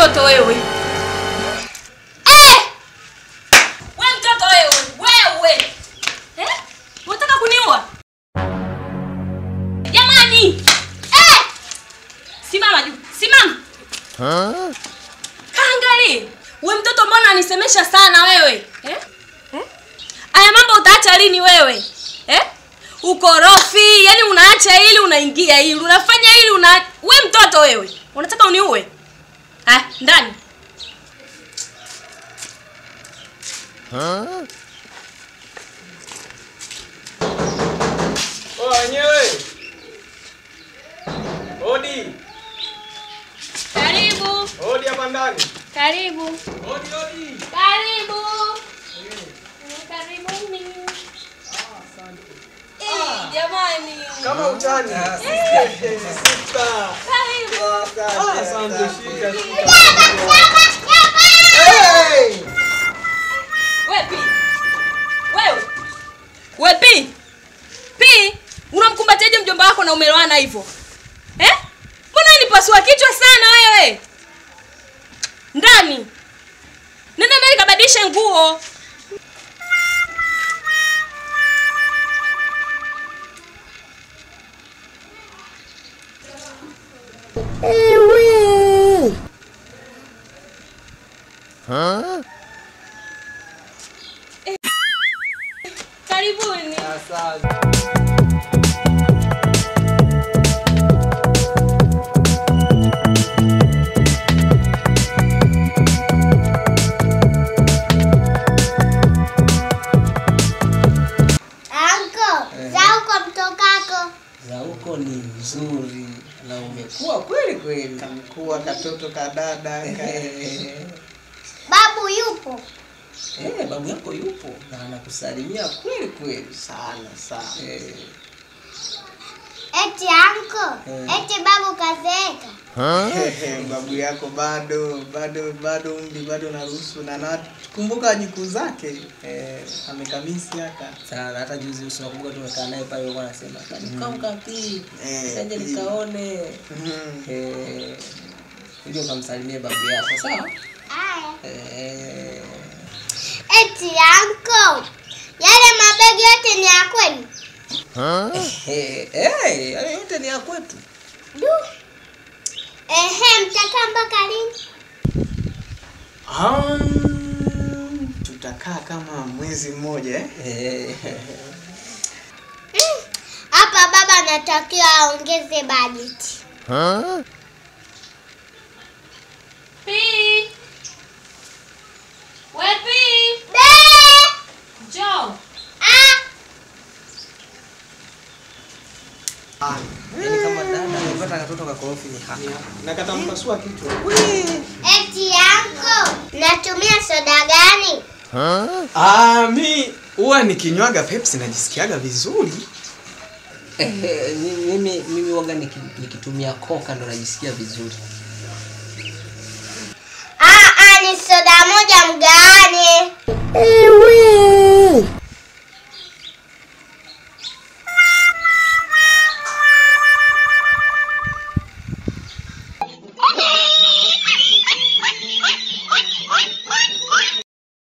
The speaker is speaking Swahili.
mtoto wewe. Eh! We mtoto wewe, wewe. Eh? Unataka kuniua? Jamani! Eh! Simama juu. Simama. Kaangalie. We mtoto mbona anisemesha sana wewe? Eh? Eh? Aya mambo utaacha lini wewe? Eh? Ukorofi, yani unaacha hili unaingia hili, unafanya hili una we mtoto wewe. Unataka uniue? Ah, ndani. Oh, wenyewe. Odi. Karibu. Odi hapa ndani. Karibu. Odi, odi. Karibu. Karibuni. Eh, jamani. Kama utani. Sita. Karibu. Ah, Asante, shika, shika. We Pi. Wewe. We Pi. Pi, unamkumbatiaje mjomba wako na umeloana hivyo? Eh? Mbona nipasua kichwa sana wewe? Ndani. Nenda ndani kabadilishe nguo. Karibuni. Anko, za huko mtokako. za huko ni nzuri na umekuwa kweli kweli Kamkuwa katoto kadada Babu yupo. eh, babu yako yupo na anakusalimia kweli kweli sana sana. eh, Eti anko, Eh. eti babu kazeeka. babu yako bado bado bado umri bado naruhusu na nakumbuka jukuu zake eh, amekamisi haka sana hata juzi usinakumbuka tumekaa naye pale alikuwa anasema kamkampi Eh, sanje mm. nikaone Mhm. eh, uje ukamsalimie babu yako sawa Aya. eh, Eti anko, yale mabegi yote ni ya kwenu? eh, eh, yale yote ni ya kwetu Du. Ehe, mtakaa mpaka lini? Um, tutakaa kama mwezi mmoja eh? eh, Mm, Hapa baba anatakiwa aongeze bajeti. Pi. We Pi. Be! Njoo. Ah, Ah, yaani kama dada amepata katoto kakorofi ni haka na katampasua kichwa eti anko, natumia soda gani? Ah, mi huwa nikinywaga Pepsi najisikiaga vizuri. Eh, eh, mimi mimi waga niki- nikitumia koka ndo najisikia vizuri